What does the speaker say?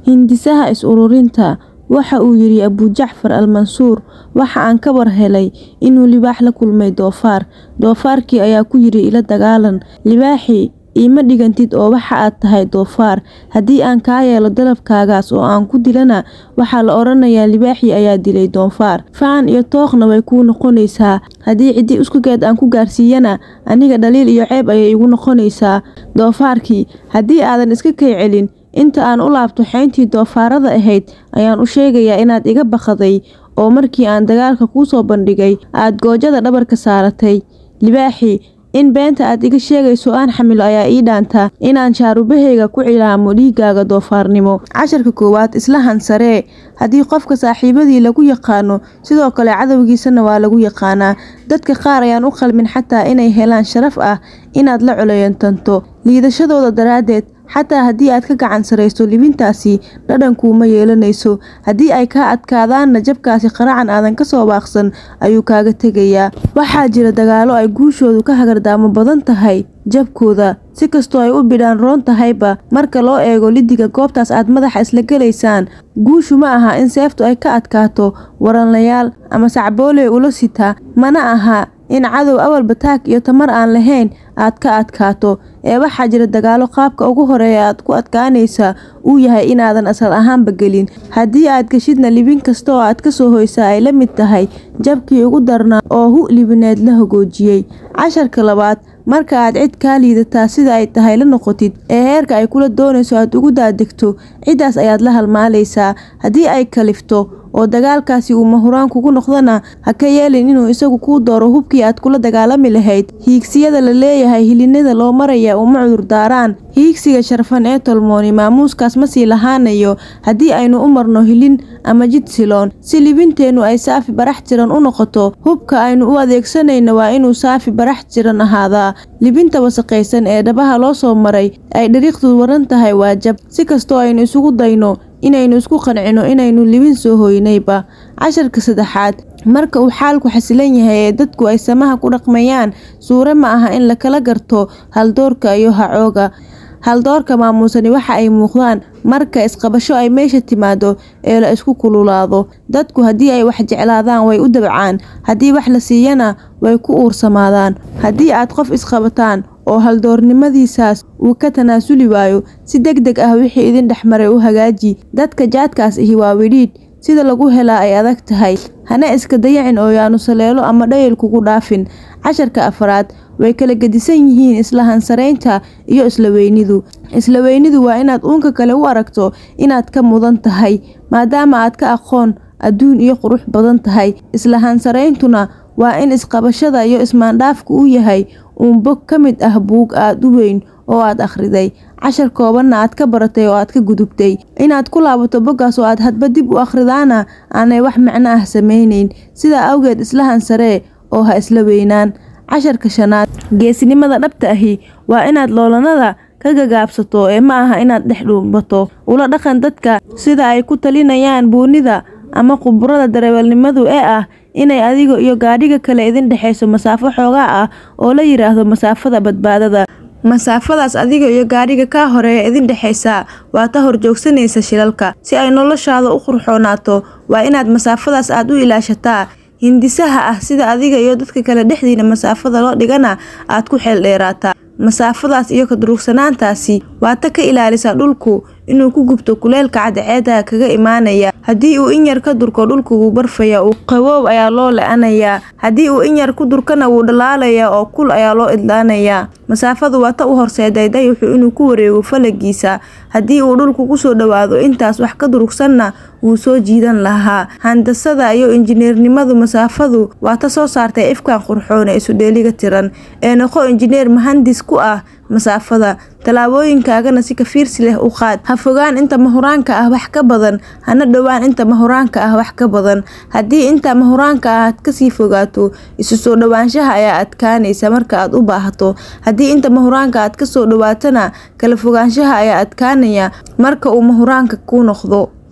Hindisaha is-ururinta Waxa uu yidhi Abu Jacfar al-Mansuur waxa aan ka war helay inuu libaax la kulmay doofaar. Doofaarkii ayaa ku yidhi ila dagaalan. Libaaxii, iima dhigantid oo waxa aad tahay doofaar. Haddii aan kaa yeelo dalabkaagaas oo aan ku dilana, waxaa la odhanayaa libaaxii ayaa dilay doofaar. Faan iyo tookhna way kuu noqonaysaa. Haddii ciddi iskugeed aan ku gaarsiiyana, aniga dhaliil iyo ceeb ayay igu noqonaysaa. Doofaarkii, haddii aadan iska kay celin, inta aan u laabto xeyntii doofaarrada ahayd, ayaan u sheegayaa inaad iga baqaday oo markii aan dagaalka kuu soo bandhigay, aad goojada dhabarka saaratay. Libaaxii, in beenta aad iga sheegayso aan xamilo ayaa ii dhaanta inaan shaarubahayga ku cilaamo dhiiggaaga doofaarnimo. Casharka koowaad Isla hansaree Haddii qofka saaxiibadii lagu yaqaano, sidoo kale cadowgiisana waa lagu yaqaanaa. Dadka qaar ayaan u qalmin xataa inay helaan sharaf ah inaad la colayantanto liidashadooda daraaddeed. Xataa haddii aad ka gacan sarreyso libintaasi, dhadhan kuuma yeelanayso. Haddii ay kaa adkaadaanna, jabkaasi qaracan aadan ka soo baaqsan ayuu kaaga tegayaa. Waxaa jira dagaallo ay guushoodu ka hagardaamo badan tahay jabkooda. Si kastoo ay u bidhaan roon tahayba, marka loo eego liddiga goobtaas aad madaxa isla galaysaan, guushu ma aha in seeftu ay ka adkaato waranlayaal ama sacbooley ula sita, mana aha in cadow awalba taag iyo tamar aan lahayn aad ka adkaato. Ee waxaa jira dagaallo qaabka ugu horeeya aad ku adkaanaysa uu yahay inaadan asal ahaanba gelin. Haddii aad gashidna libin kasta oo aad ka soo hoysa ay la mid tahay jabkii ugu darnaa oo hu libineed la hogoojiyay. Casharka labaad Marka aad cid kaa liidata sida ay tahay la noqotid, ee heerka ay kula doonayso aad ugu daadegto, ciddaas ayaad la halmaalaysaa. Haddii ay kalifto oo dagaalkaasi uu mahuraan kugu noqdona, ha ka yeelin inuu isagu kuu dooro hubkii aad kula dagaalami lahayd. Hiigsiyada la leeyahay hilinada loo maraya uma cudur daaraan. Hiigsiga sharfan ee tolmooni maamuuskaas ma sii lahaanayo haddii aynu u marno hilin ama jid siloon. Si libinteenu ay saafi barax tiran u noqoto, hubka aynu u adeegsanayno waa inuu saafi barax tiran ahaadaa. Libinta wasakhaysan ee dhabaha loo soo maray ay dhariiqdu waran tahay waa jab. Si kastoo aynu isugu dayno inaynu isku qancino inaynu libin soo hoynayba. Casharka saddexaad Marka uu xaalku xasilan yahay ee dadku ay samaha ku dhaqmayaan, suure ma aha in la kala garto haldoorka iyo hacooga. Haldoorka maamusani waxa ay muuqdaan marka isqabasho ay meesha timaado ee la isku kululaado. Dadku haddii ay wax jeclaadaan way u dabcaan, haddii wax la siiyana way ku uursamaadaan. Haddii aad qof isqabataan oo haldoornimadiisaas uu ka tanaasuli waayo, si degdeg ah wixii idin dhexmaray u hagaaji. Dadka jaadkaas ahi waa widhiidh, sida lagu helaa ay adag tahay. Hana iska dayacin oo yaanu saleelo ama dhayal kugu dhaafin. Casharka afraad Way kala gedisan yihiin isla hansaraynta iyo isla weynidu. Isla weynidu waa inaad uunka kale u aragto inaad ka mudan tahay, maadaama aad ka aqoon, adduun iyo qurux badan tahay. Isla hansarayntuna waa in isqabashada iyo ismaandhaafku uu yahay uun bog ka mid ah buug aad u weyn oo aad akhriday, cashar koobanna aad ka baratay oo aad ka gudubtay. Inaad ku laabato boggaas oo aad hadba dib u akhridaana aanay wax micno ah samaynayn. Sidaa awgeed isla hansaree oo ha isla weynaan. Casharka shanaad Geesinimada dhabta ahi waa inaad loolanada ka gagaabsato ee ma aha inaad dhex dhuumato. Ula dhaqan dadka sida ay ku talinayaan buunida ama khubarada darawalnimadu ee ah inay adiga iyo gaadhiga kale idin dhexeyso masaafo xoogaa ah oo la yiraahdo masaafada badbaadada. Masaafadaas adiga iyo gaadhiga kaa horeeya idin dhexeysa waa ta horjoogsanaysa shilalka. Si ay noloshaada u qurxoonaato, waa inaad masaafadaas aad u ilaashataa. Hindisaha ah sida adiga iyo dadka kale dhexdiina masaafada loo dhigana aad ku xeel dheeraataa. Masaafadaas iyo ka durugsanaantaasi waa ta ka ilaalisa dhulku inuu ku gubto kulaylka cadceedda kaga imaanaya. Haddii uu in yar ka durko dhulku wuu barfayaa oo qabow ayaa loo la'anayaa. Haddii uu in yar ku durkana wuu dhalaalayaa oo kul ayaa loo idlaanayaa. Masaafadu waa ta u horseeday dayaxu inuu ku wareego falagiisa. Haddii uu dhulku ku soo dhawaado intaas wax ka durugsanna wuu soo jiidan lahaa. Handasada iyo injineernimadu masaafadu waa ta soo saartay ifkaan qurxoon ee isu dheeliga tiran. Ee noqo injineer muhandis ku ah masaafada. Tallaabooyinkaagana si ka fiirsi leh u qaad. Ha fogaan inta mahuraanka ah wax ka badan, hana dhowaan inta mahuraanka ah wax ka badan. Haddii inta mahuraanka ah aad ka sii fogaato, isu soo dhawaanshaha ayaa adkaanaysa marka aad u baahato. Haddii inta mahuraanka aad ka soo dhawaatana, kala fogaanshaha ayaa adkaanaya marka uu mahuraanka kuu noqdo.